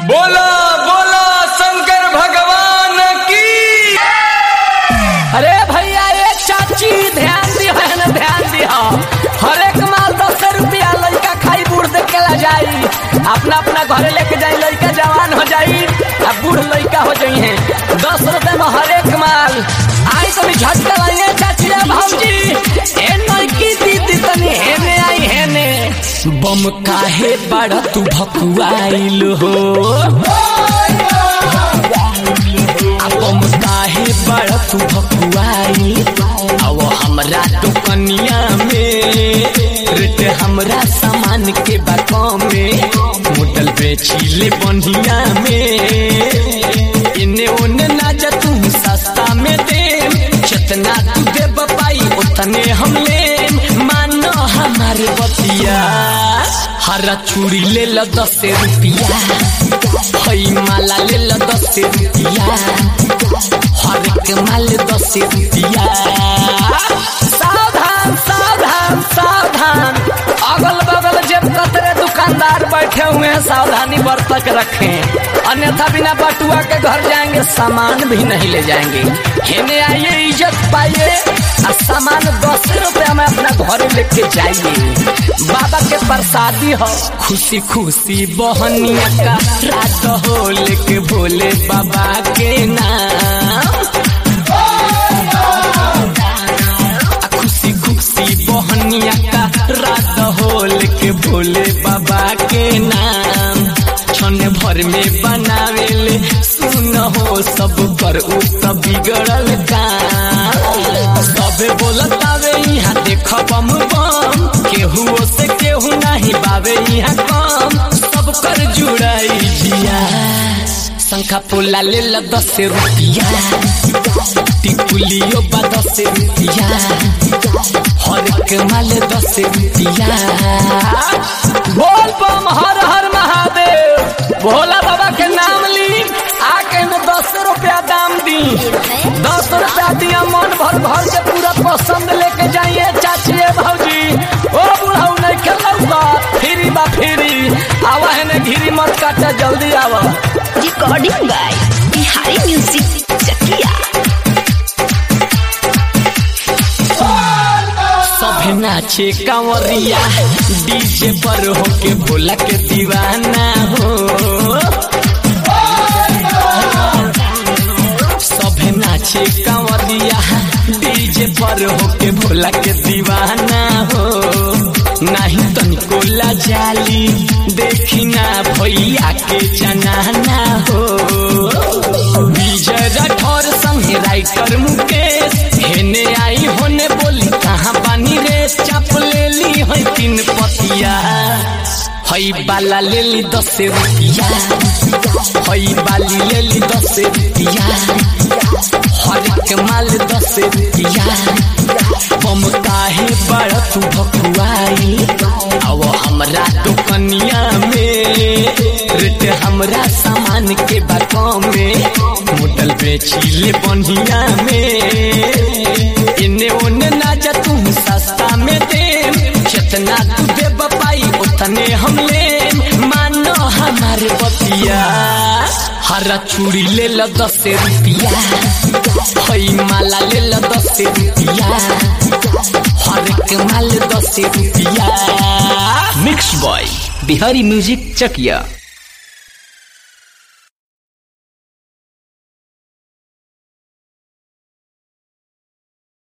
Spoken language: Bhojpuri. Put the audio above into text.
बोला बोला शंकर भगवान की अरे भैया ये चाची ध्यान दियो है ना ध्यान दियो हर एक माल दस रुपया लड़का खाई बूढ़ देख के ला जाई अपना अपना घरे लेके जाई लड़का जवान हो जाई अब बूढ़ लड़का हो जाई है दस रुपए में हर एक माल आई तो झटका लाइए चाची रे भौजी ए नईकी दीदी तनी हेने आई हेने बम काहे बड़ा तू भकुआइल हो बम काहे बड़ा तू भकुआई अब हमरा तो कनिया में रेट हमरा सामान के बाको में मोटल बेचीले बनिया में इने ओने ना जा तू सस्ता में दे जितना तू दे पाई उतने हम ले मानो हमारे बतिया हरा चूड़ी ले लो दस रुपया हई माला ले लो दस रुपया हर एक माल दस रुपया सावधान सावधान सावधान अगल बगल जब कतरे दुकानदार बैठे हुए हैं सावधानी बरतक रखें अन्यथा बिना बटुआ के घर जाएंगे सामान भी नहीं ले जाएंगे हेने आइए इज्जत पाइए और सामान दस रुपया में अपना घर लेके जाइए बाबा के प्रसादी हो खुशी खुशी बहनिया का रात हो लेके भोले बाबा के नाम खुशी खुशी बहनिया का रात हो लेके भोले बाबा के नाम क्षण भर में बनावेले सुन हो सब पर उ सब बिगड़ल काम सबे बोलत आवे यहाँ देख बम बम केहू से केहू नहीं बावे यहाँ कम सब कर जुड़ाई जिया शंखा पोला ले ला दस रुपया टिकुलियो बा दस रुपया हर एक माल दस रुपया बोल बम हर हर महादेव भोला बाबा के नाम ली आके में दस रुपया दाम दी दस रुपया दिया मन भर भर के पूरा पसंद लेके जाइए चाची भौजी ओ बुढ़ाऊ नहीं खेलौगा फ्री बा फ्री आवा है ने घिरी मत काटा जल्दी आवा recording by Bihari Music Chakia. सभे नाचे कांवरिया डीजे पर होके भोला के दीवाना हो सभे नाचे कांवरिया डीजे पर होके भोला के दीवाना हो नहीं तनिको जाली देखी ना भैया के जनाना हो विजय राठौर संगे राइटर मुकेश हेने आई होने बोली कहाँ बानी रे चाप ले ली है तीन पतिया हई बाला ले ली दस रुपया हई बाली ले ली दस रुपया हर एक माल दस रुपया बम काहे बड़ा तू भकुआई अब हमरा तो कनिया में रेट हमरा सामान के बाको में मोटल बेचीले बनिया में इने ओने ना जा तू सस्ता में दे जितना तू दे पाई उतने हम ले मानो हमारे बतिया हरा चूड़ी ले लो दस रुपया हई माला ले लो दस रुपया हर एक माल दस रुपया मिक्स बॉय बिहारी म्यूजिक चकिया